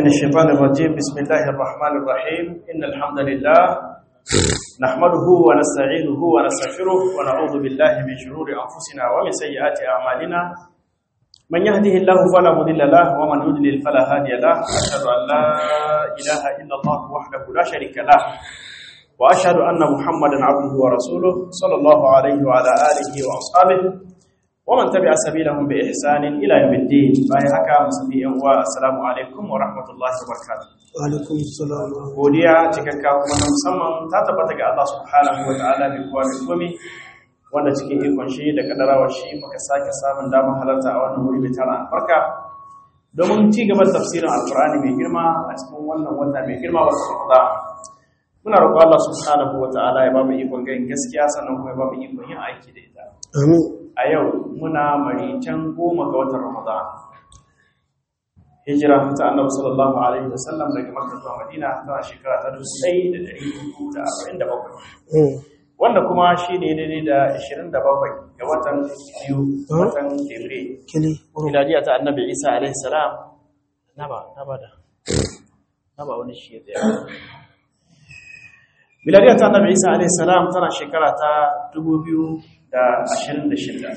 الشيطان الرجيم بسم الله الرحمن الرحيم إن الحمد لله نحمده ونستعينه ونستغفره ونعوذ بالله من شرور أنفسنا ومن سيئات أعمالنا من يهده الله فلا مضل له ومن يضلل فلا هادي له أشهد أن لا إله إلا الله وحده لا شريك له وأشهد أن محمدا عبده ورسوله صلى الله عليه وعلى آله وأصحابه ومن تبع سبيلهم بإحسان إلى يوم الدين باي haka musulmi yan uwa assalamu alaikum wa rahmatullahi wa barakatuh wa alaikum assalam godiya cikakka kuma na musamman ta tabbata ga Allah subhanahu wa ta'ala bi kowa bi komi wanda cikin ikon shi da kadarawa shi muka sake samun damar halarta a wannan wuri mai tara albarka domin ci gaba da tafsirin alqur'ani mai girma a cikin wannan wata mai girma wata Ramadan muna roƙon Allah subhanahu wa ta'ala ya ba mu ikon ganin gaskiya sannan kuma ya ba mu ikon yin aiki da ita amin a yau muna maricen goma ga watan Ramadan. Hijira ta annabi sallallahu alaihi wasallam daga Makka zuwa Madina tana shekara ta 1447. Wanda kuma shi ne daidai da 27 ga watan biyu watan Fabrairu. kili Miladiya ta annabi Isa alaihi salam. Na ba, na ba da. Na ba wani shi ya tsaya. Miladiya ta annabi Isa alaihi salam tana shekara ta 2026.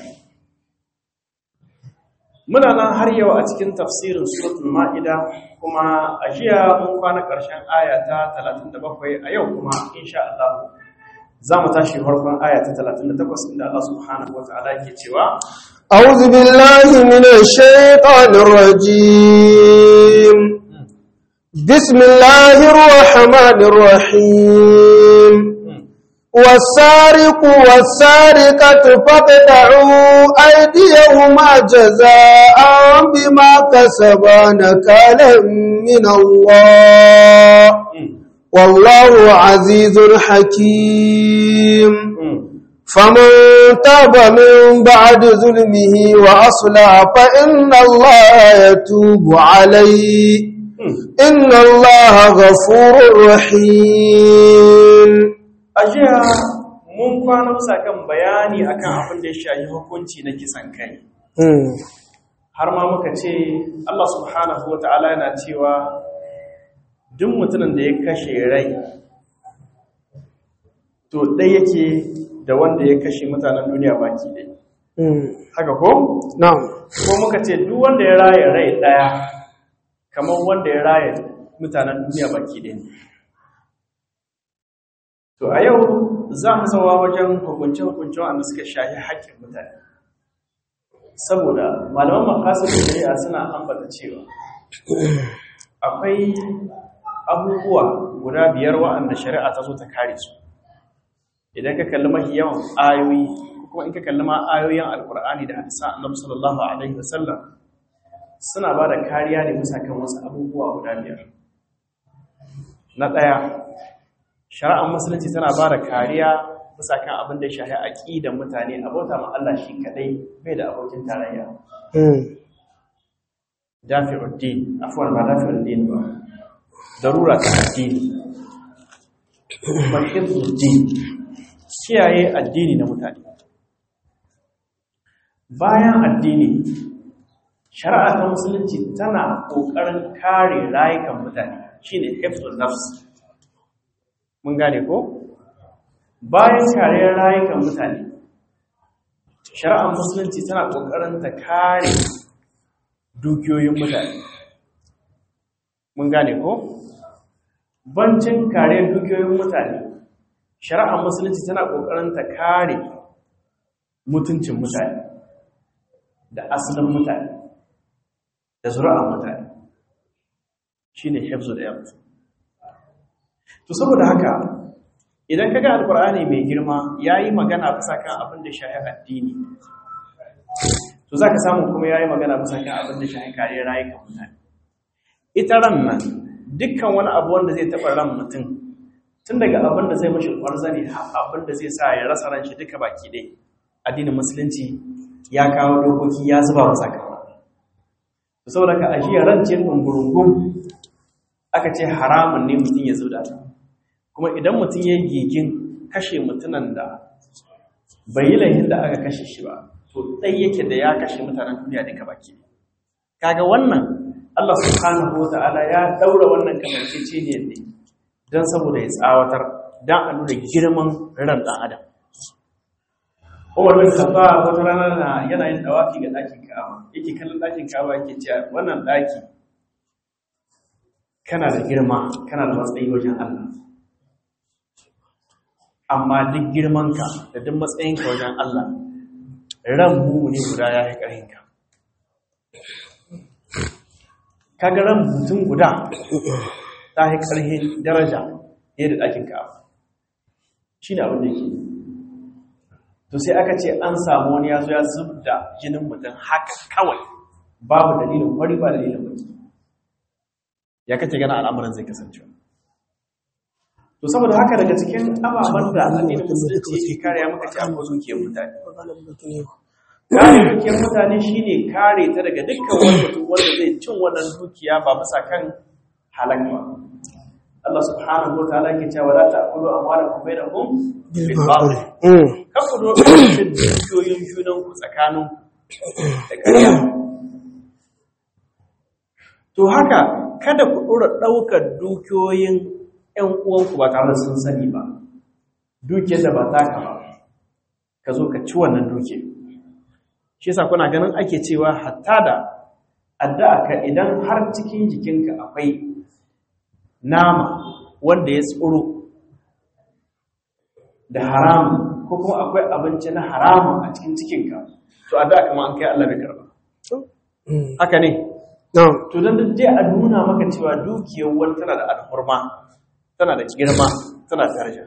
Muna nan har yau a cikin tafsirin suratul Ma'ida kuma a jiya mun kwana ƙarshen aya ta 37 a yau kuma insha Allah za mu tashi farkon aya ta 38 inda Allah subhanahu wata'ala yake cewa أعوذ بالله من الشيطان الرجيم بسم الله الرحمن الرحيم والسارق والسارقة فاقطعوا أيديهما جزاء بما كسبا نكالا من الله والله عزيز حكيم فمن تاب من بعد ظلمه وأصلح فإن الله يتوب عليه إن الله غفور رحيم a jiya mun kwana bisa kan bayani akan abin da ya shafi hukunci na kisan kai har ma muka ce Allah subhanahu wa ta'ala yana cewa duk mutumin da ya kashe rai to ɗai yake da wanda ya kashe mutanen duniya baki ɗai haka ko? نعم ko muka ce duk wanda ya raya rai ɗaya kamar wanda ya raya mutanen duniya baki ɗai ne To a yau za mu zawa wajen hukunce-hukunce wanda suka shahi haƙƙin mutane. Saboda malaman makasar shari'a suna ambata cewa akwai abubuwa guda biyar wa'anda shari'a ta zo ta kare su. Idan ka kalli mafi yawan ayoyi, kuma in ka kalli ma ayoyin Alƙur'ani da hadisa Annabi sallallahu alaihi wasallam suna ba da kariya ne bisa kan wasu abubuwa guda biyar. Na ɗaya, shari'ar musulunci tana ba da kariya bisa kan abin da ya shahi aƙidan mutane abota ma Allah shi kadai bai da abokin tarayya dafi'uddin afwan ba dafi'uddin ba darura ta addini mahimmuddin kiyaye addini na mutane bayan addini shari'a ta musulunci tana ƙoƙarin kare rayukan mutane shine hifzul nafs mun gane ko bayan kariyar rayukan mutane shari'ar musulunci tana ƙoƙarin ta kare dukiyoyin mutane mun gane ko bancin kariyar dukiyoyin mutane shari'ar musulunci tana ƙoƙarin ta kare mutuncin mutane da asalin mutane da zuri'ar mutane shine hifzu da yamsu To saboda haka idan kaga alkur'ani mai girma yayi magana bisa kan abin da shahi addini to zaka samu kuma yayi magana bisa kan abin da shahi kare rayukan mutane ita ran nan dukkan wani abu wanda zai taba ran mutum tun daga abin da zai mashi kwarzani har abin da zai sa ya rasa ran shi duka baki ɗaya addinin musulunci ya kawo dokoki ya zuba masa kama to saboda ka ajiya ran ce dungurungun aka ce haramun ne mutum ya zuda ta kuma idan mutum ya yi gigin kashe mutunan da bai yi laihin da aka kashe shi ba to ɗai yake da ya kashe mutanen duniya duka baki kaga wannan Allah subhanahu wa ta'ala ya daura wannan kamanceceniyar ne don saboda ya tsawatar don a nuna girman ran ɗan adam Umar bin Khattab wata rana na yana yin dawafi ga ɗakin Ka'aba yake kallon ɗakin Ka'aba yake cewa wannan ɗaki kana da girma kana da matsayi wajen Allah amma duk girmanka da duk matsayinka wajen Allah ran mu ne guda ya yi ƙarhinka kaga ran mutum guda ta yi ƙarhin daraja ne da ɗakin Ka'aba shi ne abin da yake to sai aka ce an samu wani ya zo ya zub da jinin mutum haka kawai babu dalilin wari ba dalilin mutum ya kace gana al'amuran zai kasance to saboda haka daga cikin ababen da addinin musulunci yake kare ya muka ce an ko dukiyar mutane kare dukiyar mutane shine kare ta daga dukkan wani mutum wanda zai cin wannan dukiya ba bisa kan halak ba Allah subhanahu wa ta'ala yake cewa la ta'kulu amwalakum bainakum bil batil kafu do cin dukiyoyin junan ku tsakanin da ƙarya to haka kada ku dora daukar dukiyoyin ƴan uwanku ba tare da sun sani ba dukiyar da ba taka ba ka zo ka ci wannan dukiyar shi yasa kuna ganin ake cewa hatta da addu'a ka idan har cikin jikinka akwai nama wanda ya tsoro da haramun ko kuma akwai abinci na haramun a cikin cikinka to a da kama an kai Allah bai karba haka ne to dan da je a nuna maka cewa dukiyar wani tana da alhurma tana da girma tana da daraja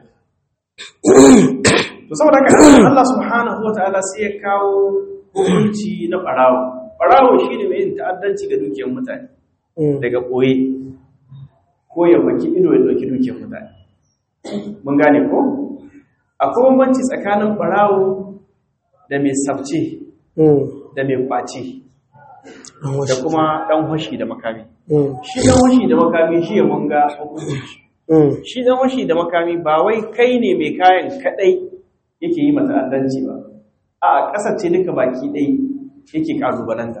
to saboda haka Allah subhanahu wataala sai ya kawo hukunci na barawo barawo shine mai yin ta'addanci ga dukiyar mutane daga koye ko ya baki ido ya dauki dukiyar mutane mun gane ko akwai bambanci tsakanin barawo da mai sabce da mai kwace da kuma dan hoshi da makami shi dan hoshi da makami shi ya munga hukunci shi dan hoshi da makami ba wai kai ne mai kayan kadai yake yi mata addanci ba a kasar ce duka baki dai yake kalubalanta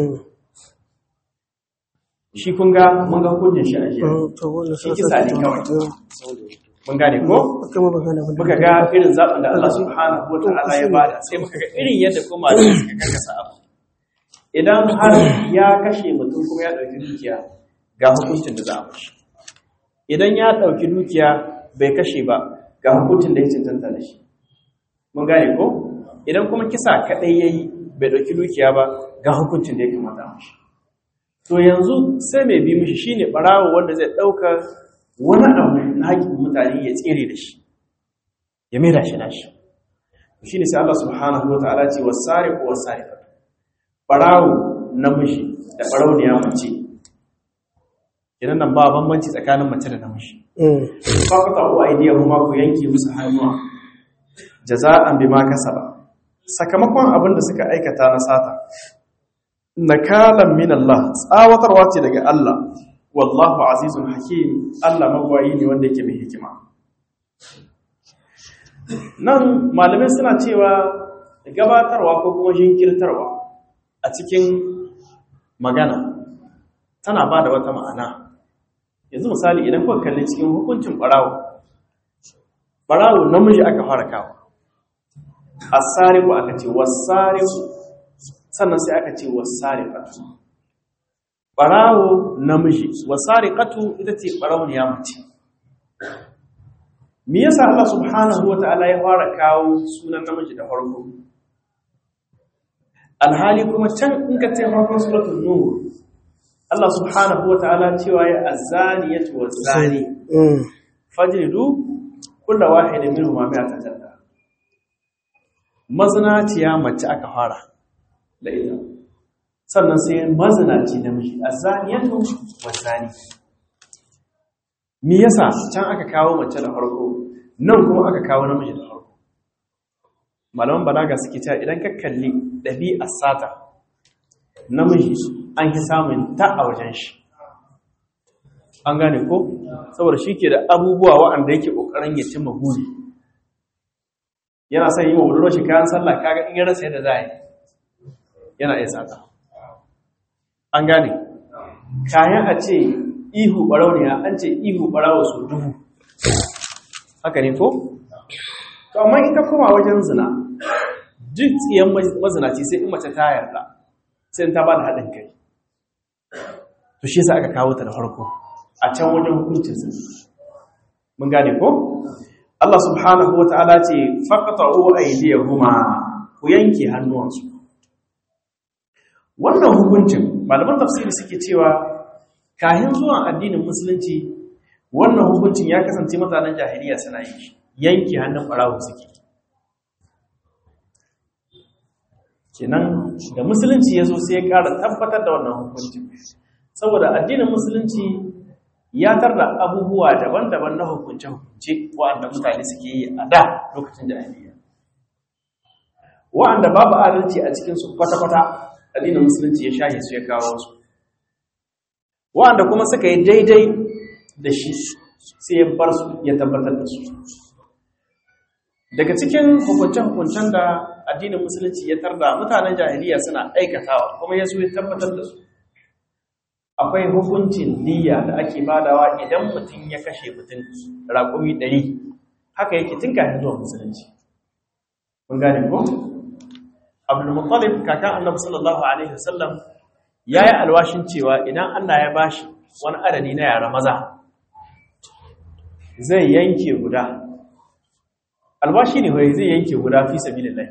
shi kun ga mun ga hukuncin shi a jiya shi kisa ne kawai mun gane ko muka ga irin zaɓin da Allah subhanahu wa ta'ala ya bada sai muka ga irin yadda kuma da suka karkasa abu idan har ya kashe mutum kuma ya ɗauki dukiya ga hukuncin da za a mashi idan ya ɗauki dukiya bai kashe ba ga hukuncin da ya cancanta da shi mun gane ko idan kuma kisa kaɗai ya yi bai ɗauki dukiya ba ga hukuncin da ya kamata a mashi to yanzu sai mai bi mishi shine ɓarawo wanda zai ɗauka wani abu na haƙƙin mutane ya tsere da shi ya mera shi nashi shi ne sai Allah subhanahu wa ta'ala ce wa sare ko wa sare ɓarawo namiji da ɓarawo ne ya mace idan nan ba bambanci tsakanin mace da namiji ba ku ta uwa idiyar kuma ku yanke musu hannuwa jaza'an bima kasaba sakamakon abin da suka aikata na sata nakalan min Allah tsawatarwa ce daga Allah wallahu azizun hakim Allah magwayi ne wanda yake mai hikima nan malamai suna cewa gabatarwa ko kuma jinkirtarwa a cikin magana tana ba da wata ma'ana yanzu misali idan kuka kalli cikin hukuncin barawo barawo namiji aka fara kawo asariku aka ce wasariku sannan sai aka ce wasariqatu barawo namiji wasariqatu ita ce barawniya mace me yasa Allah subhanahu wataala ya fara kawo sunan namiji da farko alhali kuma can in ka ce farkon suratul nur Allah subhanahu wataala cewa ya azaniyatu wazani fajridu kullu wahidin minhum ma mi'ata jalda mazinaciya mace aka fara da ita sannan sai mazinaci namiji azaniyatu wazani me yasa can aka kawo mace da farko nan kuma aka kawo namiji da farko malaman balaga suke cewa idan ka kalli ɗabi'ar sata namiji an ki samun ta a wajen shi an gane ko saboda shi ke da abubuwa waɗanda yake ƙoƙarin ya cimma buri yana son yi wa budurwar shi kayan sallah kaga in ya rasa yadda za a yi yana iya sata an gane kayan a ce ihu barauniya an ce ihu barawa su dubu haka ne ko? to amma ita kuma wajen zina duk tsiyan mazinaci sai in mace ta yarda sai ta ba da haɗin kai to shi sa aka kawo ta da farko a can wajen hukuncin zina mun gane ko? Allah subhanahu wa ta'ala ce faqta'u aydiyahuma ku yanke hannuwansu wannan hukuncin malaman tafsiri suke cewa kahin zuwan addinin musulunci wannan hukuncin ya kasance mutanen jahiliya suna yin shi yanke hannun ɓarawo suke kenan da musulunci ya zo sai ya ƙara tabbatar da wannan hukuncin saboda addinin musulunci ya tarda abubuwa daban-daban na hukunce-hukunce wa'anda mutane suke yi a da lokacin jahiliya wa'anda babu adalci a cikinsu kwata-kwata addinin musulunci ya shahe su ya kawo su wa'anda kuma suka yi daidai da shi sai ya bar su ya tabbatar da su daga cikin hukunce-hukuncen da addinin musulunci ya tarda mutanen jahiliya suna aikatawa kuma ya so ya tabbatar da su akwai hukuncin niyya da ake badawa idan mutum ya kashe mutum raƙumi ɗari haka yake tun kafin zuwa musulunci mun gane ko abdulmuttalib kakan annabi sallallahu alaihi wasallam ya yi alwashin cewa idan allah ya bashi wani adadi na yara maza zai yanke guda alwashi ne wai zai yanke guda fi sabilillah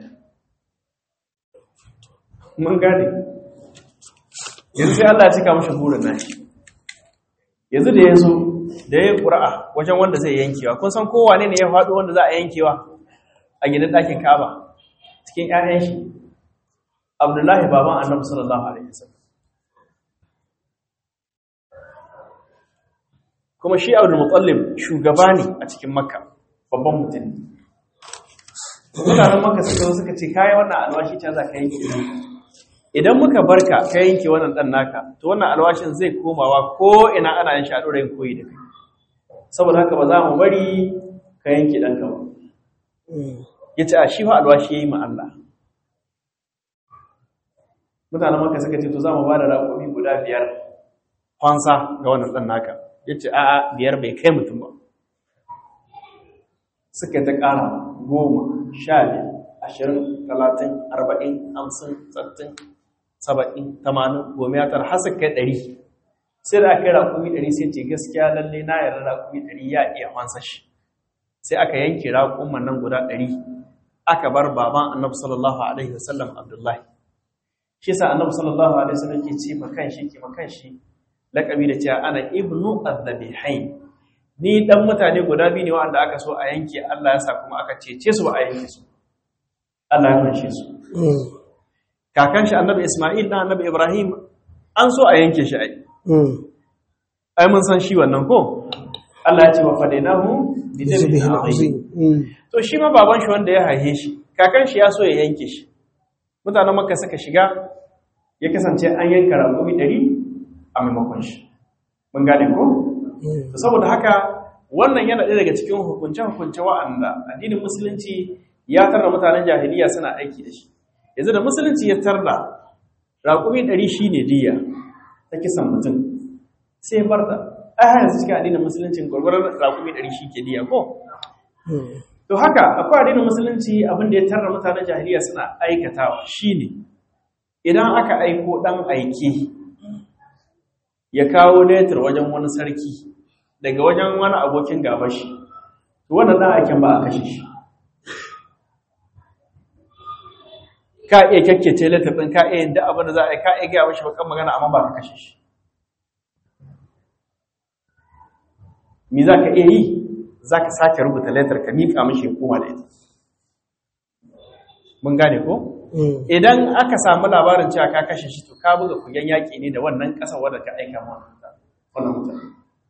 mun gane yanzu sai Allah ya cika mashi burin nashi yanzu da yazo da ya qur'a wajen wanda zai yankewa kun san kowa ne ne ya faɗo wanda za a yankewa a gidan ɗakin Kaaba cikin ƴaƴan shi Abdullahi baban Annabi sallallahu alaihi wasallam kuma shi Abdul Muttalib shugaba ne a cikin Makka babban mutum mutanen Makka suka suka ce kai wannan alwashi ta za ka yanke idan muka barka ka yanke wannan dan naka to wannan alwashin zai komawa ko ina ana yin shaɗo rayin koyi da kai saboda haka ba za mu bari ka yanke ɗanka ba ya ce a shi fa alwashi ya yi ma Allah mutanen maka suka ce to za mu ba da raƙomi guda biyar kwansa ga wannan ɗan naka ya ce a'a biyar bai kai mutum ba suka ta ƙara goma sha biyar ashirin talatin arba'in hamsin sattin saba'in tamanin goma ya tara har suka kai ɗari sai da aka yi raƙumi ɗari sai ce gaskiya lalle na yarda raƙumi ɗari ya iya wansa shi sai aka yanke raƙuman nan guda ɗari aka bar baban annabi sallallahu alaihi wasallam abdullahi shi sa annabi sallallahu alaihi wasallam ke ce makan shi ke makan shi laƙabi da cewa ana ibnu adhabihain ni dan mutane guda biyu ne wanda aka so a yanke Allah ya sa kuma aka cece su ba a yanke su Allah ya fanshe su kakan shi annabi Isma'il dan annabi Ibrahim an so a yanke shi ai ai mun san shi wannan ko Allah ya ce wa fadainahu bi dhabhin azim to shi ma baban shi wanda ya haihe shi kakan shi ya so ya yanke shi mutanen Makka suka shiga ya kasance an yanka raƙumi 100 a maimakon shi mun gane ko to saboda haka wannan yana ɗaya daga cikin hukunce-hukunce wa'anda addinin musulunci ya tarda mutanen jahiliya suna aiki da shi yanzu da musulunci ya tarda raƙumi ɗari shi ne diya ta kisan mutum sai barta a yanzu cikin addinin musulunci gwargwaron raƙumi ɗari shi ke diya ko to haka akwai addinin musulunci abin da ya tarda mutanen jahiliya suna aikatawa shine idan aka aiko ɗan aike ya kawo letter wajen wani sarki daga wajen wani abokin gabashi to wannan ɗan aiken ba a kashe shi ka iya kyakkyace letter ɗin ka iya yin da abin da za a yi ka iya gaya mashi bakan magana amma ba ka kashe shi me za ka iya yi za ka sake rubuta letter ka miƙa mashi ya koma da ita mun gane ko idan aka samu labarin cewa ka kashe shi to ka buga kugen yaƙi ne da wannan ƙasa wadda ka aika wannan mutane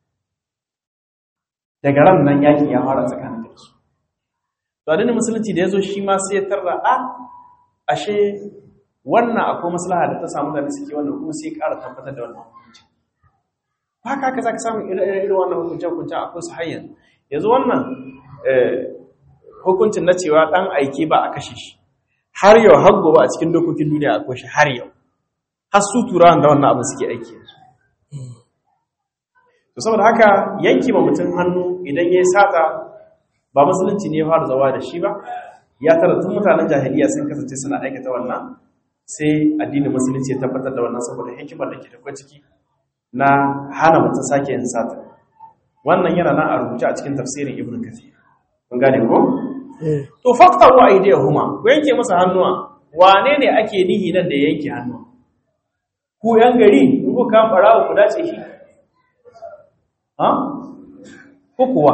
daga ran nan yaƙi ya fara tsakanin da su to adinin musulunci da ya zo shi ma sai ya tarra a ashe wannan akwai maslaha da ta samu da suke wannan kuma sai ƙara tabbatar da wannan hukunci haka haka za ka samu irin wannan hukunce-hukunce akwai su hanyar yanzu wannan hukuncin na cewa ɗan aiki ba a kashe shi har yau har gobe a cikin dokokin duniya akwai shi har yau har su turawan da wannan abin suke aiki to saboda haka yanki ma mutum hannu idan ya sata ba musulunci ne ya fara zawa da shi ba ya tara tun mutanen jahiliya sun kasance suna aikata wannan sai addinin musulunci ya tabbatar da wannan saboda hikimar da ke tafiya ciki na hana mutum sake yin sata wannan yana nan a rubuce a cikin tafsirin ibn kathir kun gane ko to faqtahu aydihuma ku yanke masa hannuwa wane ne ake nihi nan da yanke hannuwa ku yan gari ku ku kan barawo ku dace shi ha ko kuwa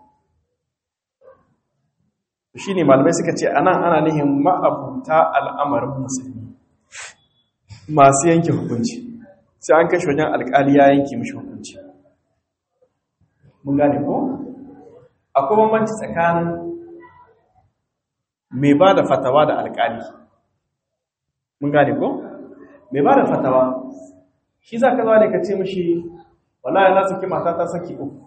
shine malamai suka ce anan ana nihin ma'abuta al'amarin musulmi masu yanke hukunci sai an kashe wajen alƙali ya yanke mishi hukunci mun gane ko akwai bambanci tsakanin mai ba da fatawa da alƙali mun gane ko mai ba da fatawa shi za ka zuwa ne ka ce mishi wallahi na saki mata ta saki uku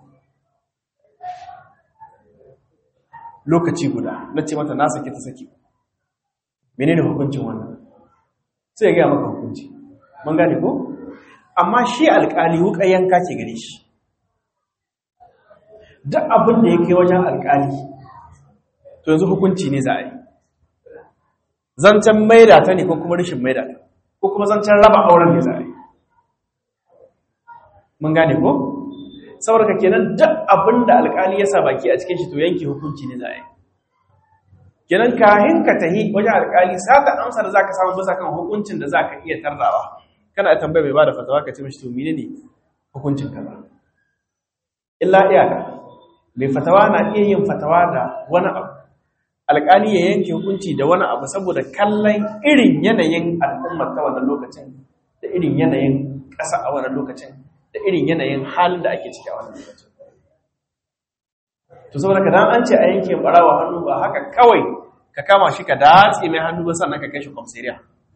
lokaci guda na ce mata na saki ta saki menene hukuncin wannan sai ya gaya maka hukunci mun gane ko amma shi alƙali wuƙa yanka ce gare shi duk abin da ya kai wajen alƙali to yanzu hukunci ne za a yi zancen maida ta ne ko kuma rashin maida ta ko kuma zancen raba auren ne za a yi mun gane ko saboda ka kenan duk abin da alƙali ya sa baki a cikin shi to yanke hukunci ne za a yi kenan kahin ka tahi wajen alƙali sata amsa da zaka samu bisa kan hukuncin da zaka iya tarrawa kana tambaya mai bada fatawa ka ce mishi to menene hukuncin kaza illa iyaka mai fatawa na iya yin fatawa da wani abu alƙali ya yanke hukunci da wani abu saboda kallon irin yanayin al'ummar ta wannan lokacin da irin yanayin ƙasa a wannan lokacin da irin yanayin halin da ake ciki a wannan lokacin to saboda ka dan an ce a yanke barawa hannu ba haka kawai ka kama shi ka datse mai hannu ba sannan ka kai shi kwamsiriya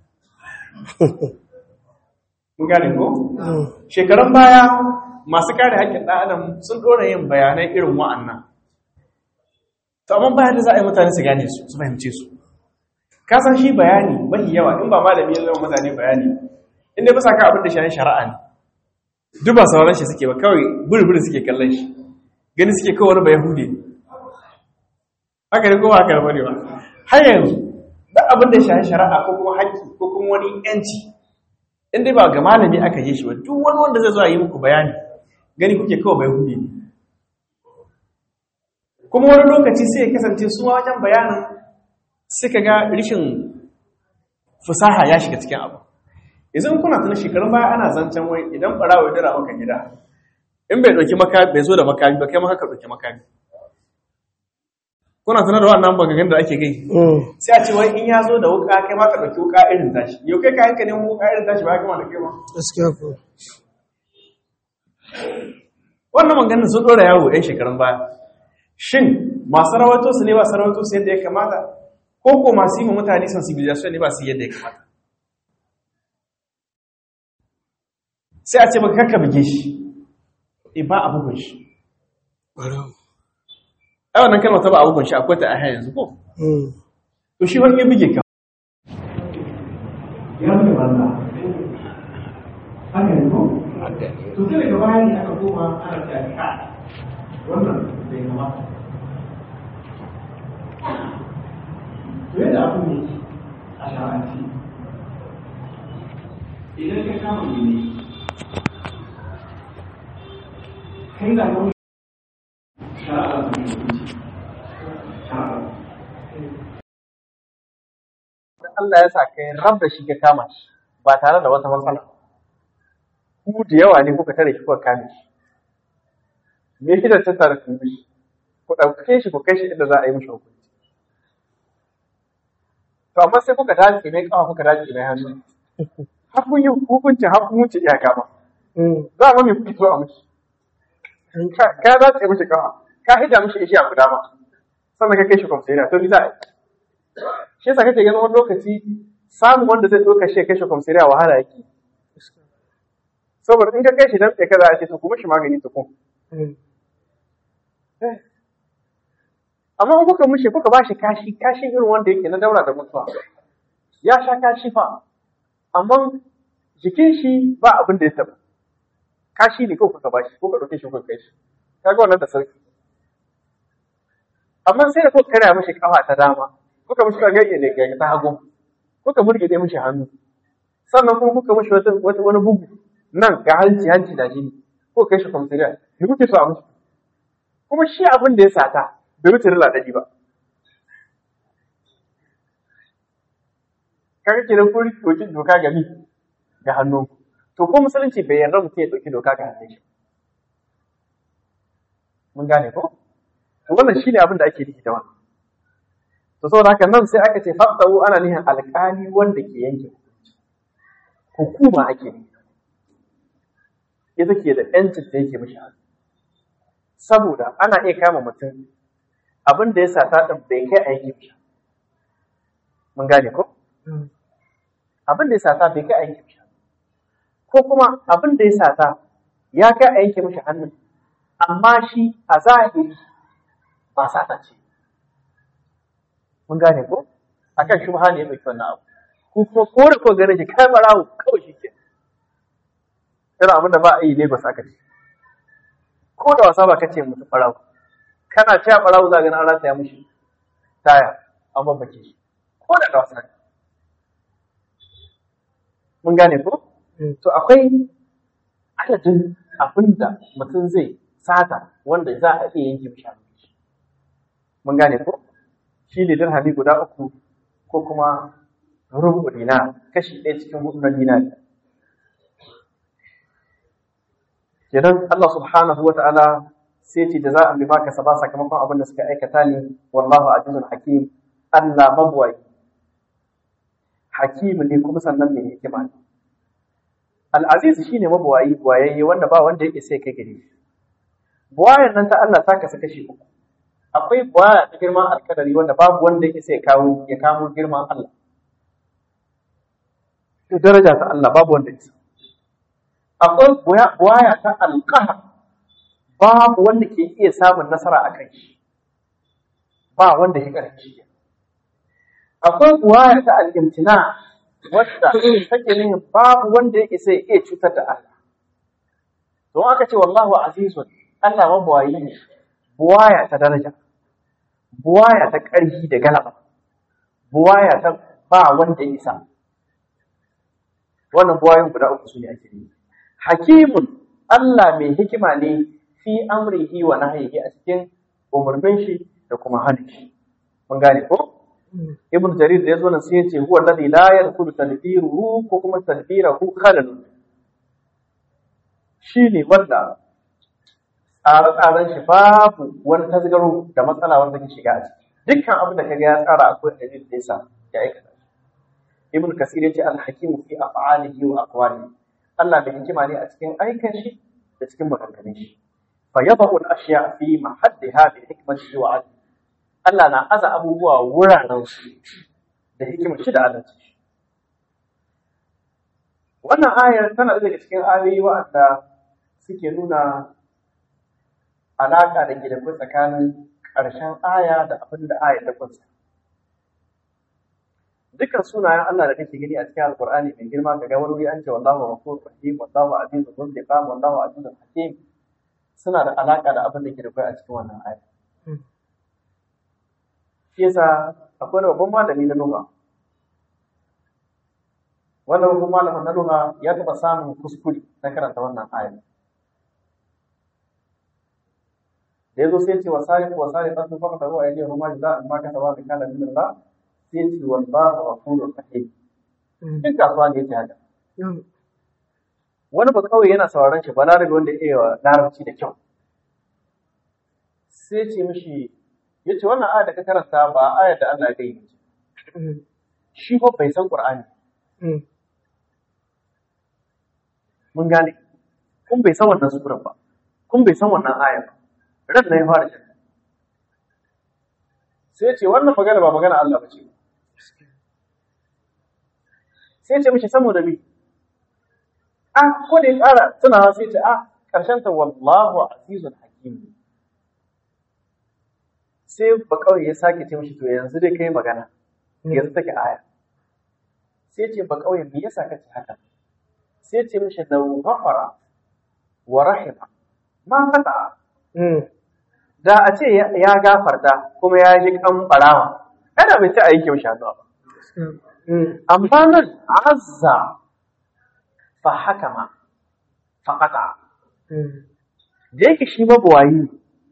mun gane ko shekarun baya masu kare haƙƙin ɗan adam sun ɗora yin bayanai irin wa'annan to amma bayan da za a yi mutane su gane su su fahimce su ka san shi bayani mafi yawa in ba malami ya zama mutane bayani inda bisa ka abin da shi shari'a ne duk ba sauran shi suke ba kawai buri suke kallon shi gani suke kawai ba yahudi haka ne kuma haka ne ba har yanzu duk abin da shi shari'a ko kuma haƙƙi ko kuma wani yanci in dai ba ga malami aka yi shi ba duk wani wanda zai zo a yi muku bayani gani kuke kawai bai hudi ne kuma wani lokaci sai ya kasance su wajen bayanin suka ga rishin fusaha ya shiga cikin abu yanzu kuna tuna shekarun baya ana zancen wai idan barawa ya dara maka gida in bai dauki makami bai zo da makami ba kai maka ka dauki makami kuna tuna da wannan bagagen da ake gai sai a ce wai in ya zo da wuka kai ma ka dauki wuka irin tashi yau kai kayan ka neman wuka irin tashi ba kama da kai ba gaskiya ko wannan maganin sun dora yawo ɗan shekarun baya shin masu rawato su ne ba su rawato su yadda ya kamata ko ko masu yi mutane sensibilization ne ba su yadda ya kamata sai a ce ba kakka buge shi e ba a bugun shi ai wannan kalmar ta ba a bugun shi akwai ta a yanzu ko to shi wani ya buge ka ya buge banza haka ne ko to sai daga baya ne aka koma ana ta ka wannan bai kamata to yadda abu ne a sha'anci idan ka kama ne kai da wani shara'a da ne shara'a Allah ya sa kai rab da shi ka kama shi ba tare da wata matsala ku da yawa ne kuka tare shi kuka kame shi me shi da ta tare ku shi ku ɗauke shi ku kai shi inda za a yi mishi hukunci to amma sai kuka dace mai kawa kuka dace mai hannu har kun yi hukuncin har kun wuce iyaka ba za a me kuke so a mishi ka dace mishi kawa ka hida mishi ishi a guda ba sannan ka kai shi kwamsariya to ni za a yi shi yasa kake ganin wani lokaci samun wanda zai ɗauka shi ya kai shi kwamsariya wahala yake saboda in ka kai shi dan tsaye kaza a ce to kuma shi magani tukun amma in kuka mushe kuka ba shi kashi kashi irin wanda yake na daura da mutuwa ya sha kashi fa amma jikin shi ba abin da ya taba kashi ne ko kuka bashi ko ka ɗauke shi ko kai shi kaga wannan da sauki amma sai da kuka karya mishi kafa ta dama kuka mishi kage ne ga ta hagu kuka murgide mishi hannu sannan kuma kuka mishi wata wani bugu nan ga hanci hanci da jini ko kai shi kwamfiriya me kuke so a mishi kuma shi abin da ya sata bai wuce rila ɗari ba kaga kenan kun ɗauki doka ga mi ga hannu to ko musulunci bai yarda mutum ya ɗauki doka ga hannun shi mun gane ko to wannan shine abin da ake nufi da wannan to saboda haka nan sai aka ce faqtahu ana nihin alƙali wanda ke yanke hukunci hukuma ake nufi ita ke da yancin da yake mishi hannu saboda ana iya kama mutum abin da ya sata ɗin bai kai a yanke mishi mun gane ko abin da ya sata bai kai a yanke mishi ko kuma abin da ya sata ya kai a yanke mishi hannun amma shi a zahiri ba sata ce mun gane ko akan shubha ne ya ɗauki wannan abu ko kuma ko da ko gane shi kai barawo kawai shi ke irin abin da ba a yi ne ba sa ka ce ko da wasa ba kace mutum barawo kana cewa barawo za ga na rata ya mushi taya an babbake shi ko da wasa ne mun gane ko to akwai adadin abin da mutum zai sata wanda za a iya yanke mishi abinci mun gane ko shi ne dirhami guda uku ko kuma rubu dina kashi ɗaya cikin hudu na dinari kenan Allah subhanahu wata'ala sai ce jaza'an bima kasaba sakamakon abin da suka aikata ne wallahu azizun hakim Allah mabwai hakim ne kuma sannan mai hikima ne al-aziz shine mabwayi wayayye wanda ba wanda yake sai kai gare shi buwayan nan ta Allah ta kasa kashi uku akwai buwaya ta girman alkadari wanda babu wanda yake sai kawo ya kamo girman Allah to daraja ta Allah babu wanda yake akwai buwaya ta alƙahar babu wanda ke iya samun nasara a kan shi ba wanda ya ƙarfi akwai buwaya ta al'imtina wadda take nuna babu wanda ya isa iya cutar da Allah don aka ce wallahu azizun Allah mabuwayi ne buwaya ta daraja buwaya ta ƙarfi da galaba buwaya ta ba wanda ya isa wannan buwayin guda uku su ne ake yi hakimun Allah mai hikima ne fi amrihi wa nahyihi a cikin umarnin shi da kuma hannun shi mun gane ko ibn jarir da yazo nan sai yace huwa alladhi la yadkhulu tadbiruhu ko kuma tadbirahu khalal shine wanda tsare-tsaren shi babu wani tasgaro da matsala wanda ke shiga a ciki dukkan abin da kaga ya tsara akwai dalilin da yasa ya aikata ibn kasir yace al-hakimu fi af'alihi wa aqwalihi Allah mai hikima ne a cikin aikan shi da cikin maganganun shi fa yadahu al-ashya fi mahaddiha bi hikmatihi wa adli Allah na aza abubuwa wuraren su da hikimar shi da adalci wannan ayar tana daga cikin ayoyi wa'anda suke nuna alaƙa da ke da tsakanin ƙarshen aya da abin da aya ta kunsa dukkan sunayen Allah da kake gani a cikin Alƙur'ani mai girma ka ga wani wuri an ce wallahu ghafurur rahim wallahu azizun dhul intiqam wallahu azizun hakim suna da alaka da abin da ke da kai a cikin wannan aya shi yasa akwai wani babban malami na lugha wannan babban malamin na lugha ya taɓa samun kuskure na karanta wannan aya da yazo sai ce wasariqu wasariqatu faqtaru aydihum ma jazaa'an ma kasaba bi kana min Allah sai ce wallahu ghafurur rahim duk kasuwa ne yake haka wani ba kawai yana sauraron shi ba larabi wanda ya iya larabci da kyau sai ce mishi ya ce wannan aya da ka karanta ba ayar da Allah ya gani shi ba bai san Qur'ani mun gane kun bai san wannan surar ba kun bai san wannan aya ba ran na ya fara shi sai ce wannan magana ba magana Allah ba ce sai ce mishi saboda mi a ko da ya ƙara tunawa sai ce a ƙarshen ta wallahu azizun hakim sai ba kawai ya sake ce mishi to yanzu dai kai magana yanzu take aya sai ce ba kawai me yasa kace haka sai ce mishi da ghafara wa rahima ma fata da a ce ya gafarta kuma ya ji kan barawa ana bai ci a yanke mishi hannu ba amma nan azza fa hakama fa qata da yake shi mabuwayi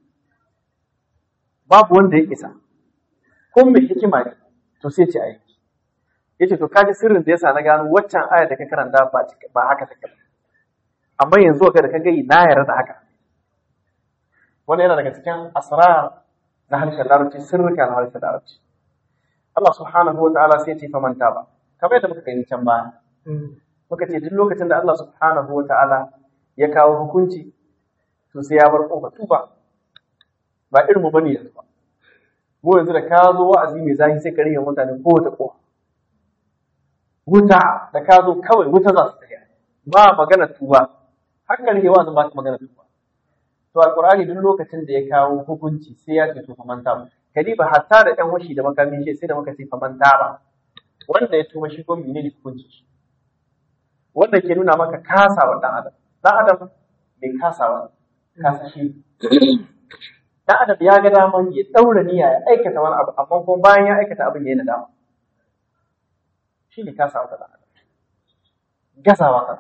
babu wanda ya isa kun mai hikima ne to sai ce ayi yace to kaji sirrin da yasa na gano waccan aya da ka karanta ba ba haka take ba amma yanzu ga da ka ga na yarda da haka wannan yana daga cikin asrar na harshen larabci sirrika na harshen larabci Allah subhanahu wa ta'ala sai ya ce faman taba kamar yadda muka gani can baya muka ce duk lokacin da Allah subhanahu wa ta'ala ya kawo hukunci to sai ya bar kofa tuba ba irin mu bane yanzu ba mu yanzu da ka zo wa'azi mai zafi sai ka rage mutane ko ta kofa wuta da ka zo kawai wuta za su tsaya ba magana tuba haka ne wa'azin ba ka magana tuba to alqur'ani duk lokacin da ya kawo hukunci sai ya ce to fa manta ba kadiba hatta da ɗan washi da makamin shi sai da muka ce fa manta ba wanda ya tuba shi ko menene hukunci shi wanda ke nuna maka kasawa dan adam dan adam bai kasawa kasa shi dan adam ya ga daman ya daura niyya ya aikata wani abu amma kuma bayan ya aikata abin yayin nadama shi ne kasawa ta dan adam gazawa ka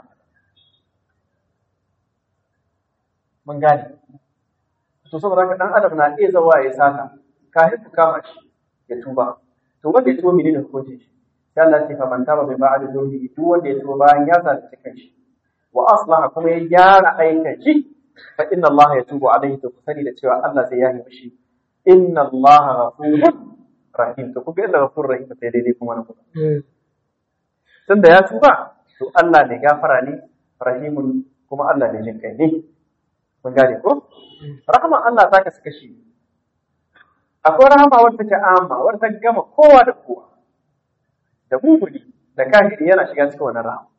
mun gane to saboda haka dan adam na iya zawa ya sata kafin ku kama shi ya tuba to wanda ya tuba menene hukuncin shi sai Allah ya fa taba bai ba'da zurbi duk wanda ya tuba bayan ya zalunci kanshi wa aslaha kuma ya gyara aikin shi fa inna Allah ya tubu alaihi to sani da cewa Allah zai yahi mishi inna Allah ghafurur rahim to kuga inna ghafurur rahim sai daidai kuma na kuma tunda ya tuba to Allah ne gafara ne rahimun kuma Allah ne jin kai ne mun gane ko rahama Allah ta kasu kashi akwai rahama wadda take amma wadda ta gama kowa da kowa da mumuni da kafiri yana shiga cikin wannan rahama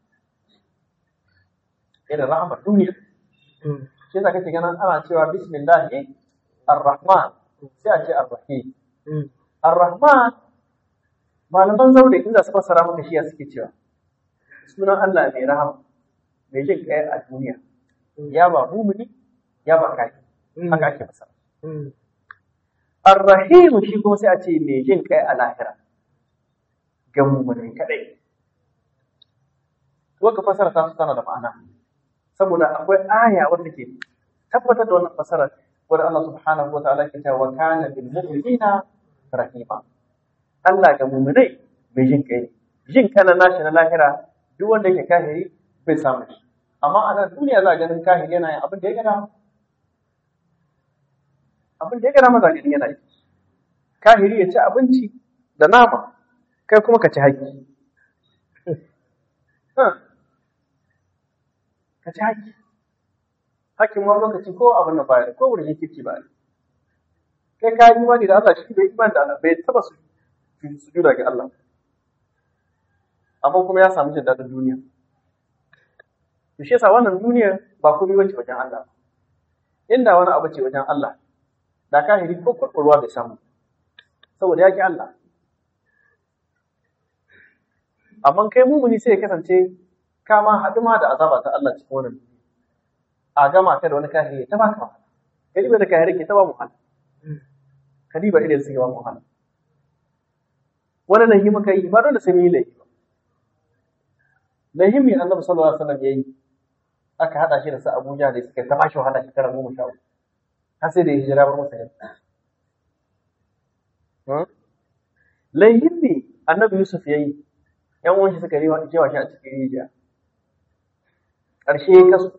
irin rahamar duniya shi yasa kake ganin ana cewa bismillah ar-rahman sai a ce ar-rahim ar-rahman malaman zaure in za su fassara maka shi suke cewa sunan Allah mai rahama mai jin kai a duniya ya ba mumuni ya ba kai haka ake fassara ar-rahim shi kuma sai a ce mai jin kai a lahira ga mummunai kadai wanda fasara ta su tana da ma'ana saboda akwai aya wanda ke tabbatar da wannan fasara wanda Allah subhanahu wa ta'ala ke cewa kana bil mu'minina rahima Allah ga mummunai mai jin kai jin kana nashi na lahira duk wanda yake kahiri bai samu shi amma a nan duniya za a ganin kahiri yana yin abin da ya gana abin da ya gana maza ganin yana yi kahiri ya ci abinci da nama kai kuma ka ci haƙƙi. Ka ci haƙƙi. Haƙƙin wani lokaci ko abin da bayar ko wurin kirki ba Kai ka yi imani da Allah shi bai imani da Allah bai taba su sujuda ga Allah. Amma kuma ya samu jin daɗin duniya. To shi yasa wannan duniya ba komai bace wajen Allah. Inda wani abu ce wajen Allah, da kahiri ko kurkurwa bai samu. Saboda ya ki Allah. amma kai mumuni sai ya kasance ka ma haɗu ma da azaba ta Allah cikin wannan a gama ka da wani kahiri ta baka wahala kadiba da kahiri ke ta ba mu wahala kadiba idan suke ba mu wahala wani lahi muka yi ba dole sai mu yi lahi ba lahi mai annabi sallallahu alaihi wasallam yayi aka hada shi da su Abuja da suka ta bashi wahala shekara goma sha uku har sai da ya hijira bar masa yadda lahin ne annabi Yusuf yayi ‘yan uwanshi suka yi jewa shi a cikin rijiya. Ƙarshe ya kasu,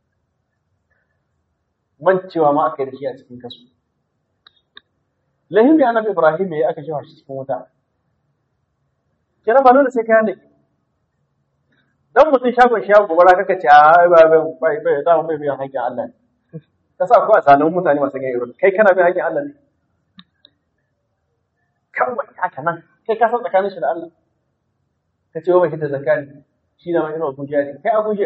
mancewa ma aka yi da shi a cikin kasu. Lahim da annabi Ibrahim ya aka jewa shi cikin wuta. Kenan ba dole sai kayan da ke. Dan mutum shagon shi ya gobara kaka ce a ba bai bai bai da bai biyan haƙƙin Allah ne. Ka sa ko a zanen mutane masu gani irin kai kana biyan haƙƙin Allah ne. Kawai haka nan kai ka san tsakanin shi da Allah. ka ce wa da zakari shi na mai abuja ne kai abuja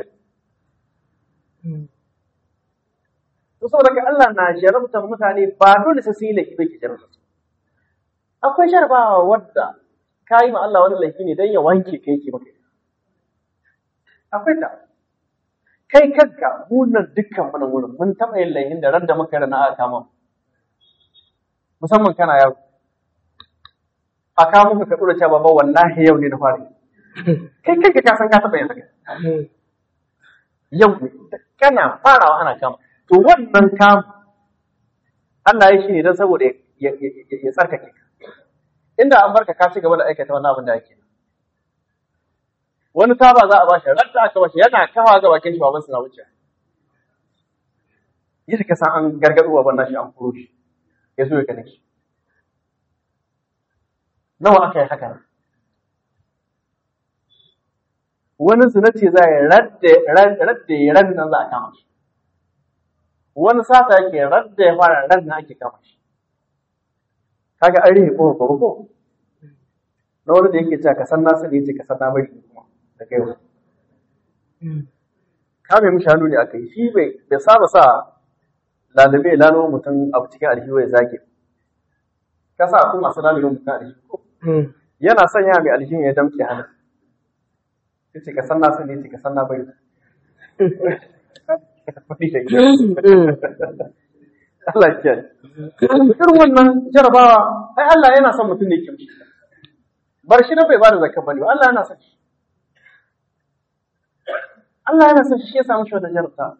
to saboda ka Allah na jarabtar mutane ba dole sai sun yi laifi bai ke jarabtar su akwai jarabawa wadda ka yi ma Allah wani laifi ne don ya wanke kai ke maka akwai ta kai kanka mu nan dukkan mu nan wurin mun taɓa yin laihin da ran da muka rana aka kama mu. musamman kana yaro a kawo muka ka dora cewa baba wallahi yau ne na fara yi. kai kanka ka san ka taɓa yin haka yau ne kana farawa ana kama to wannan kama Allah ya shi ne don saboda ya ya- ya- ya tsarkake ka inda an barka ka ci gaba da aikata wannan abin da ake wani taba za a bashi radda aka bashi yana kawa ga bakin shi baban na wuce yadda ka san an gargaɗo baban nashi an kuro shi ya zo ya gane shi nawa aka yi haka nan wani zina ce za a yi radda ya ran nan za a kama shi wani sata yake radda ya fara ran nan ake kama shi kaga an rihe ko ko ko na wani da yake cewa ka san nasu ne yace ka san na bari kuma da kai wani kame mishi hannu ne aka yi shi bai bai saba sa lalube ya lalo mutum abu cikin aljihu ya zage ka sa akwai masu lalube mutum aljihu yana sanya mai aljihu ya damke hannu ya ce ka san nasu ne yace ka san na bari Allah ya kiyaye. Irin wannan jarabawa, ai Allah yana son mutum ne ke mishi. Bar shi na bai ba da zakka bane ba, Allah yana son shi. Allah yana son shi ya samu shi wata jarabta.